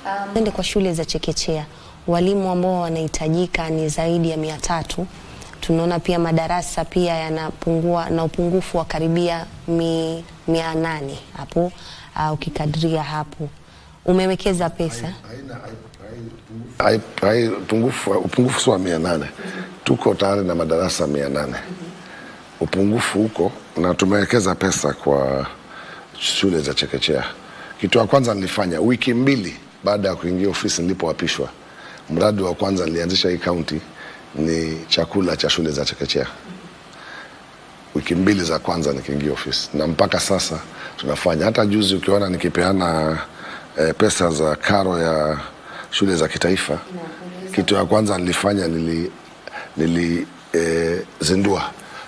Ende kwa shule za chekechea, walimu ambao wanahitajika ni zaidi ya mia tatu. Tunaona pia madarasa pia yanapungua na upungufu wa karibia mi, mia nane hapo uh, ukikadiria hapo. Umewekeza pesa Hai- hai- upungufu upungufu sio wa mia nane tuko tayari na madarasa mia nane upungufu huko na tumewekeza pesa kwa shule za chekechea kitu ya kwanza nilifanya wiki mbili baada ya kuingia ofisi nilipoapishwa mradi wa kwanza nilianzisha hii kaunti ni chakula cha shule za chekechea wiki mbili za kwanza nikiingia ofisi na mpaka sasa tunafanya hata juzi ukiona nikipeana eh, pesa za karo ya shule za kitaifa kitu ya kwanza nilifanya nili, nili eh, zindua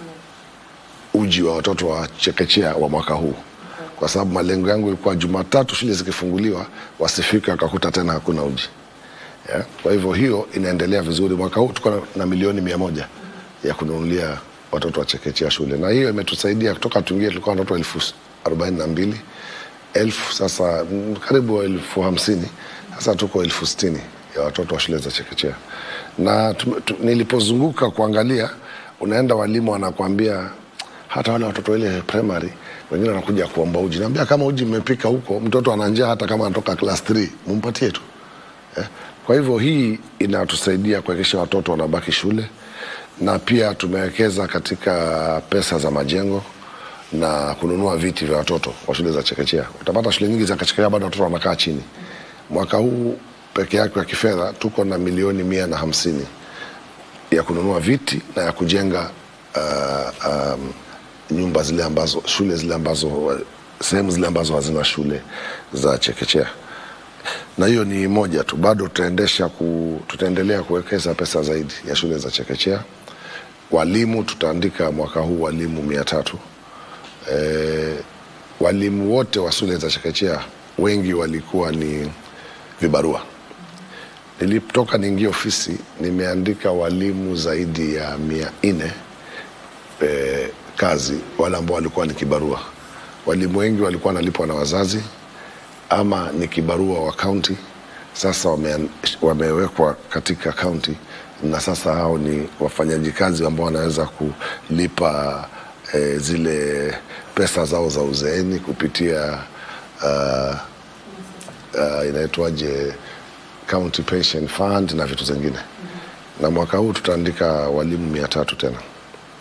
uji wa watoto wa chekechea wa mwaka huu kwa sababu malengo yangu ilikuwa jumatatu shule zikifunguliwa wasifike wakakuta tena hakuna uji yeah. Kwa hivyo hiyo inaendelea vizuri. Mwaka huu tuko na- na milioni mia moja ya kununulia watoto wa chekechea shule, na hiyo imetusaidia kutoka tuingie, tulikuwa na watoto elfu arobaini na mbili elfu sasa mm, karibu elfu hamsini sasa tuko elfu sitini ya watoto wa shule za chekechea, na tu, tu, nilipozunguka kuangalia, unaenda walimu wanakuambia hata wale watoto ile primary wengine wanakuja kuomba uji. Naambia kama uji mmepika huko, mtoto ana njaa, hata kama anatoka class 3 mumpatie tu eh. Kwa hivyo hii inatusaidia kuhakikisha watoto wanabaki shule, na pia tumewekeza katika pesa za majengo na kununua viti vya watoto wa shule za chekechea. Utapata shule nyingi za chekechea bado watoto wanakaa chini. Mwaka huu peke yake wa kifedha tuko na milioni mia na hamsini ya kununua viti na ya kujenga uh, um, nyumba zile ambazo shule zile ambazo sehemu zile ambazo hazina shule za chekechea na hiyo ni moja tu bado tutaendesha ku, tutaendelea kuwekeza pesa zaidi ya shule za chekechea walimu tutaandika mwaka huu walimu mia tatu e, walimu wote wa shule za chekechea wengi walikuwa ni vibarua nilipotoka niingia ofisi nimeandika walimu zaidi ya mia nne e, kazi wale ambao walikuwa ni kibarua walimu wengi walikuwa wanalipwa na wazazi ama ni kibarua wa kaunti sasa wame, wamewekwa katika kaunti na sasa hao ni wafanyaji kazi ambao wanaweza kulipa e, zile pesa zao za uzeeni kupitia uh, uh, inaitwaje county pension fund na vitu zingine na mwaka huu tutaandika walimu mia tatu tena